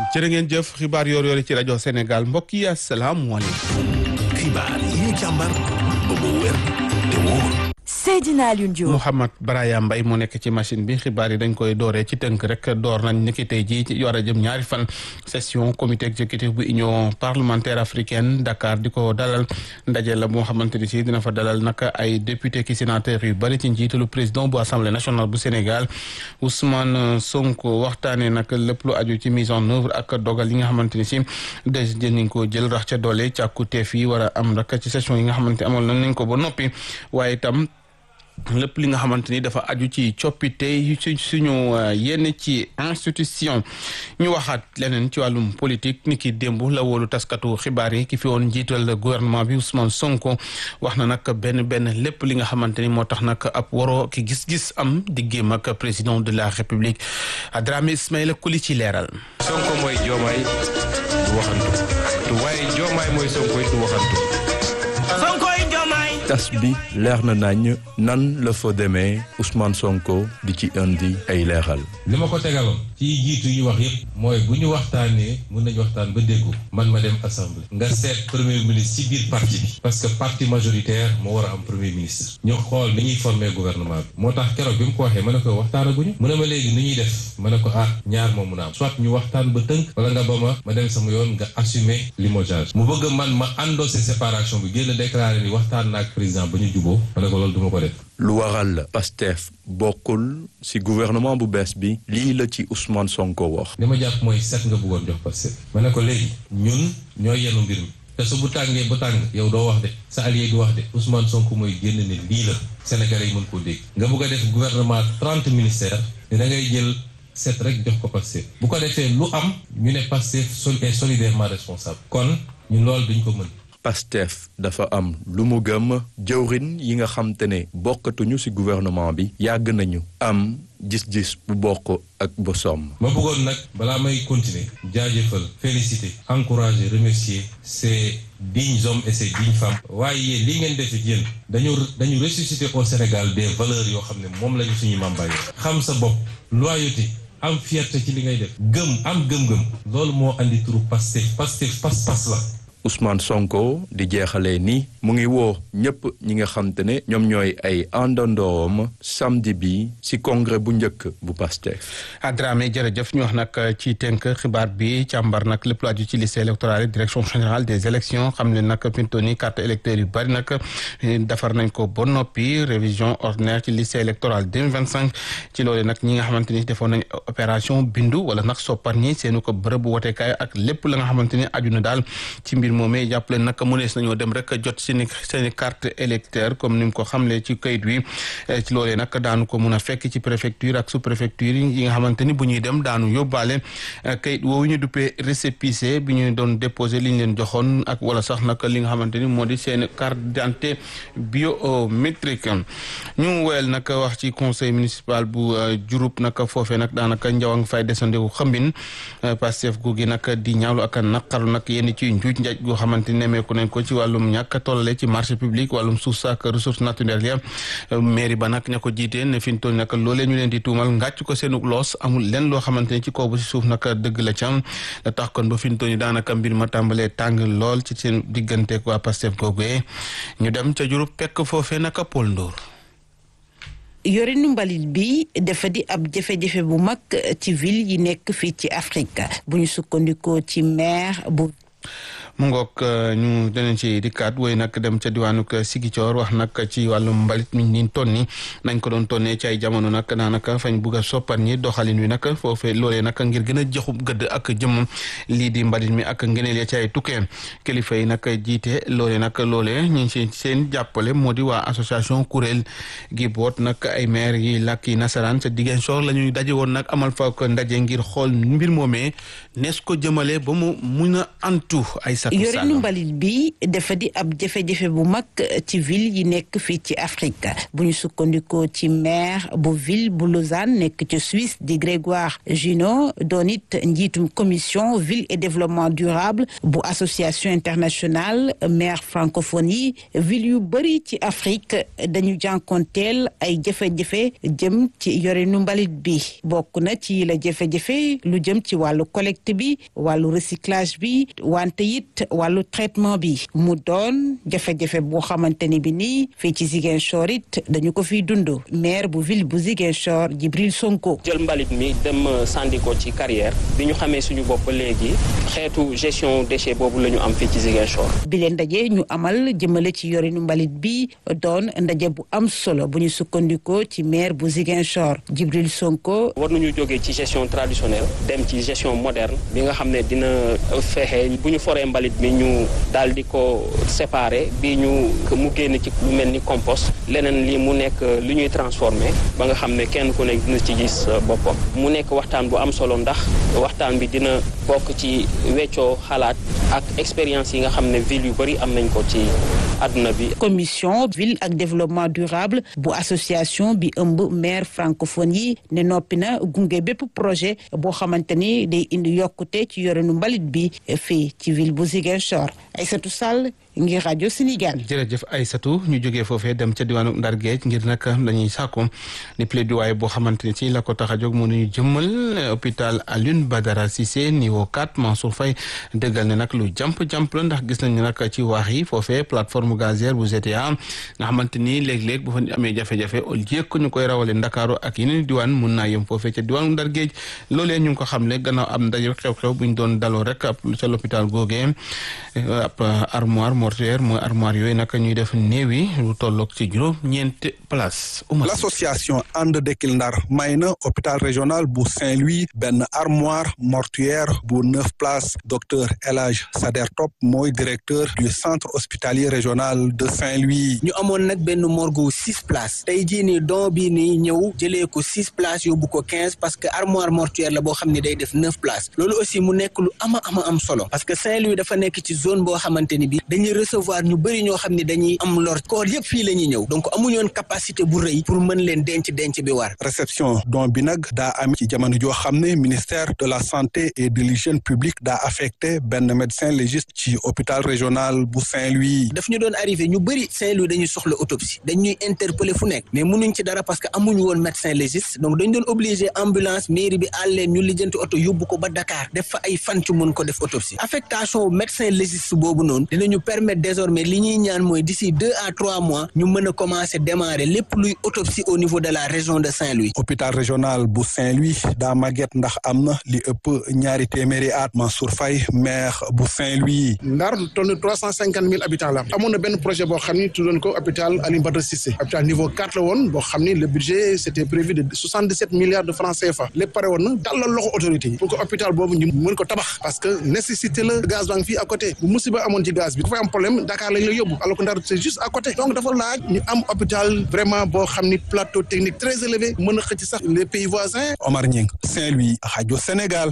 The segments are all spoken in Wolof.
jërë ngeen jëf xibaar yoor yoori ci rajo Sénégal mbokk yi asalaamualeykum. xibaar yi ñu càmbar ba mu wér te wóor. Seydina Alioune Diop. Mouhamed Baraya Mbaye moo nekk ci machine bi xibaar yi dañ koy dooree ci tënk rek door nañ ni ki tey jii ci war a jëm ñaari fan session comité exécutif bu union parlementaire africaine Dakar di ko dalal ndaje la moo xamante ni si dina fa dalal nag ay député ki sénateur yu bëri ci njiitalu président bu assemblée nationale bu Sénégal Ousmane Sonko waxtaanee nag lépp lu aju ci mise en œuvre ak dogal yi nga xamante ni si des nañ ko jël rax ca doole càkkuteef yi war a am rek ci session yi nga xamante amal nañ ko ba noppi waaye itam. lépp li nga xamante ni dafa aju ci coppite yu ci suñu yenn ci institution ñu waxaat leneen ci wàllum politique ni ki démb la wóolu taskatu xibaar yi ki fi woon njiital gouvernement bi Ousmane Sonko wax na nag benn benn lépp li nga xamante ni moo tax nag ab waroo ki gis-gis am diggéem ak président de la république Dramé Ismaïla Kuli ci leeral. Sonko mooy joomaay du waxantu te waaye joomaay mooy Sonko du waxantu. tas bi leer na nañ nan la fa demee Ousmane Sonko di ci indi ay leeral. li ma ko tegaloon ci jiitu yi ñu wax yépp mooy bu ñu waxtaanee mun nañu waxtaan ba déggu man ma dem assemblée nga seet premier ministre ci biir parti bi parce que parti majoritaire moo war a am premier ministre ñu xool ni ñuy former gouvernement bi moo tax keroog bi mu ko waxee ma ne ko waxtaanaguñu mu ne ma léegi ni ñuy def ma ne ko ah ñaar moo mun a am soit ñu waxtaan ba tënk wala nga ba ma ma dem sama yoon nga assumer limogeage mu bëgg man ma endossé séparation bi génn déclaré ni waxtaan naag président ba ñu juboo ma ne ko loolu duma ko def lu waral Pastef bokkul ci gouvernement bu bees bi lii la ci Ousmane Sonko wax. li ma jàpp mooy set nga bëggoon jox Pastef ma ne ko léegi ñun ñooy yenu mbir mi te su bu tàngee ba tàng yow doo wax de sa allié du wax de Ousmane Sonko mooy génn ne lii la Sénégalais yi mën koo dégg nga bëgg a def gouvernement trente ministères ne da ngay jël set rek jox ko Pastef bu ko defee lu am ñu ne Pastef sol est solidairement responsable kon ñun loolu duñ ko mën Pastef dafa am lu mu gëm jëwrin yi nga xam te ne bokkatuñu ci gouvernement bi yàgg nañu am gis-gis bu bokk ak bosom. ma bëggoon nag balaa may continuer jaajëfal féliciter encourager remercier ces dignes hommes et ces dignes femmes waaye yéen lii ngeen def yéen dañu dañu ressusciter au Sénégal des valeurs yoo xam ne moom lañu suñu mambaay xam sa bopp loyauté am fierté ci li ngay def gëm am gëm-gëm loolu moo andi turu Pastef Pastef pas-pas la Ousmane Sonko di jeexalee ni mu ngi woo ñëpp ñi nga xam te ne ñoom ñooy ay àndandoom samedi bi ci congrès bu njëkk bu Pastef. Dramé jërëjëf ñu wax nag ci tënk xibaar bi càmbar nag lépp lu aju ci liste électorale yi direction générale des élections xam ne nag fi mu toll nii carte électeur yu bari nag defar nañ ko ba noppi révision ordinaire ci liste électorale 2025 ci loolu nag ñi nga xamante ni defoon nañ opération bindu wala nag soppar ñi seenu ko bërëb bu wotekaay ak lépp la nga xamante ni aju na daal ci mbir moomee jàppale nag mënees nañoo dem rek jot seeni seeni carte électeur comme ni mu ko xamlee ci kayit wi ci loolee nag daanu ko mun a fekk ci préfecture ak sous préfecture yi nga xamante ni bu ñuy dem daanu yóbbaale kayit woowu ñu duppee récépissé bi ñu doon déposé li ñu leen joxoon ak wala sax nag li nga xamante ni moo di seen carte d'identité biométrique ñu woyal nag wax ci conseil municipal bu Diouroup nag foofee nag daanaka njaw a nga fay desandeku xambin Pastef gu gi nag di ñaawlu ak naqaru nag yenn ci njuuj njaaj goo xamante ni nemeeku nañ ko ci wàllum ñàkk tollale ci marché public wàllum suuf sa ak ressources naturelles ya mairie ba nag ña ko jiitee ne fi ñu toll nag loolee ñu leen di tuumal ngàcc ko seenu loos amul lenn loo xamante ni ci kaw ba si suuf nag dëgg la cam la tax kon ba fi ñu toll daanaka mbir ma tàmbalee tàng lool ci seen digganteeg waa Pastef googee ñu dem ca Diouroup pekk foofee nag Paul Ndour yorinu mbalit bi dafa di ab jafe-jafe bu mag ci ville yi nekk fii ci Afrique bu ñu sukkandikoo ci maire bu mu ngoog ñu danañ ci dikkaat woy nag dem ca diwaanu Sigicoor wax nag ci wàllum mbalit mi ni tonni nañ ko doon tonnee ci ay jamono nag daanaka fañ bugg a soppar ñi doxalin wi nag foofee loolee nag ngir gën a joxu gëdd ak jëm lii di mbalit mi ak ngeneel ya ci ay tukkee kilifa yi nag jiite loolee nag loolee ñu ci seen jàppale moo di waa association kuréel gi boot nag ay maire yi làkk yi nasaraan sa diggéen soor la ñuy daje woon nag amal fa ko ndaje ngir xool mbir moomee nees ko jëmale ba mu mun a antu ay Aïssatou Sall yorinu mbalit bi dafa di ab jafe-jafe bu mag ci ville yi nekk fii ci Afrique bu ñu sukkandikoo ci maire bu ville bu Lausanne nekk ci Suisse di Grégoire Junot doon it njiitum commission ville et développement durable bu association internationale maire francophonie ville yu bëri ci Afrique dañu jànkonteel ay jafe-jafe jëm ci yorinu mbalit bi bokk na ci la jafe-jafe lu jëm ci wàllu collecte bi wàllu recyclage bi wante it wàllu traitement bi mu doon jafe-jafe boo xamante ni bi nii fii ci Ziguinchor it dañu ko fiy dund maire bu ville bu Ziguinchor Djibril Sonko jël mbalit mi dem sànni ko ci carrière bi ñu xamee suñu bopp léegi xeetu gestion déchet boobu la ñu am fii ci Ziguinchor. bi leen ndaje ñu amal jëmale ci yorinu mbalit bi doon ndaje bu am solo bu ñu sukkandikoo ci maire bu Ziguinchor Djibril Sonko. war nañu jógee ci gestion traditionnelle dem ci gestion moderne bi nga xam ne dina fexe bu ñu foree mbalit mi ñu daal di ko séparer bi ñu mu génn ci lu mel ni compost leneen li mu nekk lu ñuy transformer ba nga xam ne kenn ku nekk dina ci gis boppam mu nekk waxtaan bu am solo ndax waxtaan bi dina bokk ci weccoo xalaat ak expérience yi nga xam ne ville yu bëri am nañ ko ci àdduna bi. commission ville ak développement durable bu association bi ëmb maire francophone yi ne noppi na gunge bépp projet boo xamante ni day indi yokkute ci yorenu mbalit bi fii ci ville bu Ziguinchor Aïssatou Sall ngir rajo Sénégal. jërëjëf Aïssatou ñu jógee foofee dem ca diwaanu Ndar Géej ngir nag dañuy sàkku ni plaidoyer boo xamante ni ci la ko tax a jóg mu ñu jëmmal hôpital Alioune Badara Cissé niveau 4 Mansour Faye dëggal ne nag lu jàmp jàmp la ndax gis nañu nag ci waax yi foofee plateforme gazière bu GTA nga xamante ni léeg-léeg bu fa amee jafe-jafe au lieu que ñu koy rawale Ndakaaru ak yeneen diwaan mun naa yem foofee ca diwaanu Ndar Géej loolee ñu ngi ko xamle gannaaw am ndaje xew-xew bu ñu doon daloo rek ca l'hôpital googee ab armoire mortuaire mooy armoire yooyu nag ñuy def néew yi lu tolloog ci juróom ñeenti place l'association ànd dekkil ndar may na hôpital régional bu Saint-Louis benn armoire mortuaire bu neuf places docteur El Hadj Sader Top mooy directeur du centre hospitalier régional de Saint-Louis ñu amoon nag benn morgue six places tey jii nii don bii nii ñëw jëlee ko six places yóbbu ko quinze parce que armoire mortuaire la boo xam ne day def neuf places loolu aussi mu nekk lu ama ama am solo parce que Saint-Louis dafa nekk ci zone boo xamante ni bi dañuy recevoir ñu bëri ñoo xam ne dañuy am lor koor yëpp fii la ñuy ñëw donc amuñoon capacité bu rëy pour mën leen denc denc bi war réception don bi nag daa am ci jamono joo xam ne ministère de la santé et de l'hygiène publique daa affecté benn médecin légiste ci hôpital régional bu Saint-Louis daf ñu doon arrivé ñu bëri Saint-Louis dañuy soxla autopsie dañuy interpeller fu nekk mais mënuñ ci dara parce que amuñu woon médecin légiste donc dañ doon obligé ambulance mairie bi àl leen ñu lijjanti oto yóbbu ko ba Dakar def fa ay fan ci mën ko def autopsie affectation médecin légiste boobu noonu dinañu permettre désormais li ñuy ñaan mooy d'ici deux à trois mois ñu mën a commencer démarrer lépp luy autopsie au niveau de la région de Saint-Louis. hôpital régional bu Saint-Louis daa màgget ndax am na li ëpp ñaari téeméeri at Mansour Faye maire bu Saint-Louis. Ndar toll trois cent cinquante mille habitants la amoon na benn projet boo xam ni tuddoon ko hôpital Alioune Badara Cissé hôpital niveau quatre la woon boo xam ni le budget c'était prévu de soixante dix sept milliards de francs CFA lépp pare woon na dalal loxo autorité yi pour que hôpital boobu ñu mën ko tabax parce que nécessité la gaz baa ngi fii à côté bu musiba amoon ci gaz bi dafay am problème Dakar lañ la yóbbu alors que Ndar c'est juste à côté donc dafa laaj ñu am hôpital vraiment boo xam ni plateau technique très élevé mën a xëcc sax les pays voisins. Omar Ñing Saint-Louis rajo Sénégal.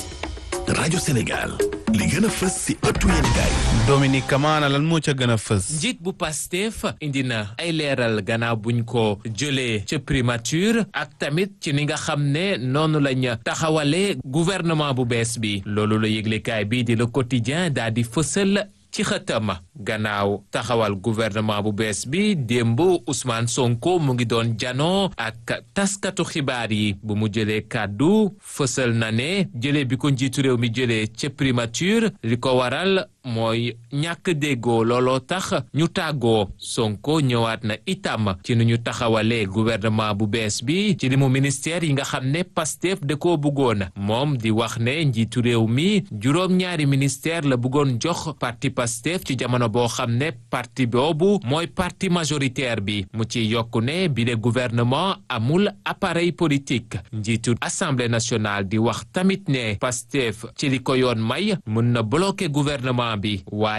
rajo Sénégal li gën a fës si ëttu yéenekaay Dominique Kamana lan moo ca gën a fës. njiit bu Pastef indi na ay leeral gannaaw buñ ko jëlee ca primature ak tamit ci ni nga xam ne noonu lañ taxawale gouvernement bu bees bi loolu la yëglekaay bii di le quotidien daal di fësal ci xëtam gannaaw taxawal gouvernement bu bees bi démb Ousmane Sonko mu ngi doon janoo ak taskatu xibaar yi bu mu jëlee kàddu fësal na ne jëlee bi ko njiitu réew mi jëlee ca primature li ko waral mooy ñàkk déggoo looloo tax ñu tàggoo Sonko ñëwaat na itam ci nu ñu taxawalee gouvernement bu bees bi ci limu ministère yi nga xam ne Pastef da koo bëggoon moom di wax ne njiitu réew mi juróom-ñaari ministère la bëggoon jox parti Pastef ci jamono boo xam ne parti boobu mooy parti majoritaire bi mu ci yokku ne bi de gouvernement amul appareil politique njiitu assemblée nationale di wax tamit ne Pastef ci li ko yoon may mën na bloquer gouvernement bi waaye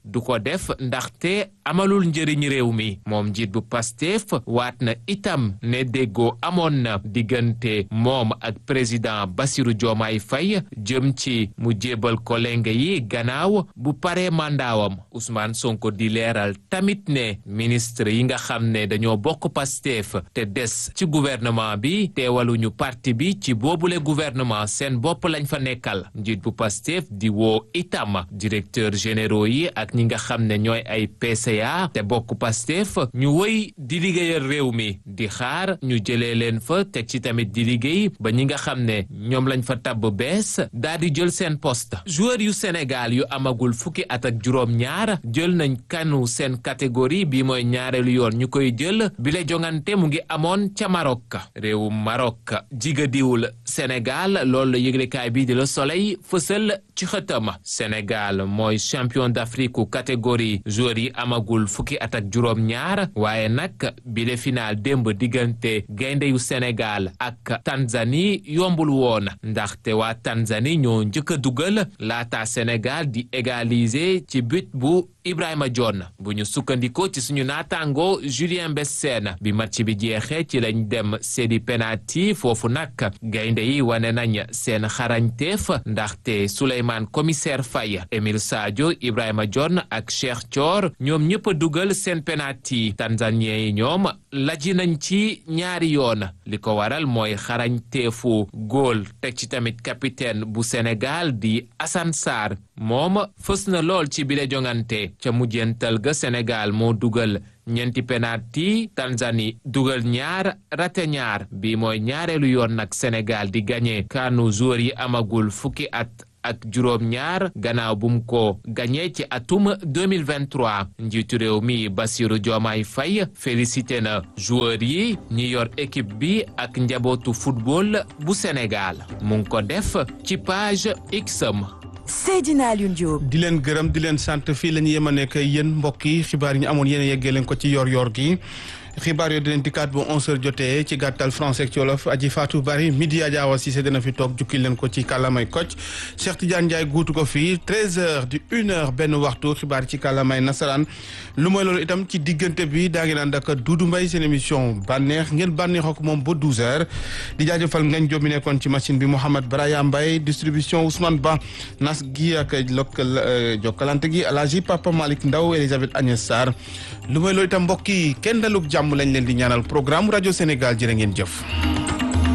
du ko def ndaxte amalul njëriñ réew mi moom njiit bu Pastef waat na itam ne déggoo amoon na diggante moom ak président Bassirou Diomaye Faye jëm ci mu jébal ko lenge yi gannaaw bu paree mandaawam Ousmane Sonko di leeral tamit ne ministre yi nga xam ne dañoo bokk Pastef te des ci gouvernement bi teewaluñu parti bi ci boobule gouvernement seen bopp lañ fa nekkal njiit bu Pastef di woo itam directeur généraux yi ak ñi nga xam ne ñooy ay PCA te bokk Pastef ñu wëy di liggéeyal réew mi di xaar ñu jëlee leen fa teg ci tamit di liggéey ba ñi nga xam ne ñoom lañ fa tabb bees daal di jël seen poste joueur yu Sénégal yu amagul fukki at ak juróom-ñaar jël nañ kanu seen catégorie bi mooy ñaareelu yoon ñu koy jël bi la jongante mu ngi amoon ca Maroc réewu Maroc jigadiwul Sénégal loolu la yëglekaay bi di Le Soleil fësal ci xëtam Sénégal mooy champion d'Afrique catégorie joueur yi amagul fukki at ak juróom-ñaar waaye nag bi le final démb diggante gaynde yu Sénégal ak Tanzanie yombul woon ndaxte waa Tanzanie ñoo njëkk a dugal laata Sénégal di égaliser ci but bu Ibrahima John bu ñu sukkandikoo ci suñu naataango Julien Bessène bi match bi jeexee ci lañ dem seedi penalty foofu nag gaynde yi wane nañ seen xarañteef ndaxte Souleymane commissaire Faye Émile Sadio Ibrahima John ak Cheikh Thior ñoom ñëpp a dugal seen penalty tanzanien yi ñoom laji nañ ci ñaari yoon li ko waral mooy xarañteefu góol teg ci tamit capitaine bu Sénégal di Assane Sarr moom fës na lool ci bile jongante ca mujjental ga Sénégal moo dugal ñeenti penalty Tanzanie dugal ñaar rate ñaar bi mooy ñaareelu yoon nag Sénégal di gagné kaanu joueur yi amagul fukki at ak juróom ñaar gannaaw bu mu ko gagné ci atum 2023 njiitu réew mi Bassirou Diomaye Faye félicité na joueur yi ñi yor équipe bi ak njabootu football bu Sénégal mu ngi ko def ci page Xam Seydina Alioune Diop. di leen gërëm di leen sant fii la ñu yem a nekk yéen mbokk yi xibaar yi ñu amoon yéen a yeggee leen ko ci yor-yor gi xibaar yooyu dinañ dikkaat bu 11h jotee ci gàttal français ak ci wolof aji Fatou Bari midi Adja Awa Cissé dina fi toog jukki leen ko ci kàllaamay Kocc Cheikh Tidiane Ndiaye guutu ko fii 13h di 1h benn waxtu xibaar ci kàllaamay nasaraan lu mooy loolu itam ci diggante bi daa ngi naan ak Doudou Mbaye seen émission bànneex ngeen bànneexoo ko moom ba 12h di jaajëfal ngañ jóob mi nekkoon ci machine bi Mouhamed Braya Mbaye distribution Ousmane Ba nas gi ak lokkal jokkalante gi Alaaji Papa Malick Ndaw Elisabeth Agnès Sarr lu mooy loolu itam mbokk yi kenn dalug jàmm lañ leen di ñaanal programme rajo Sénégal jërë ngeen jëf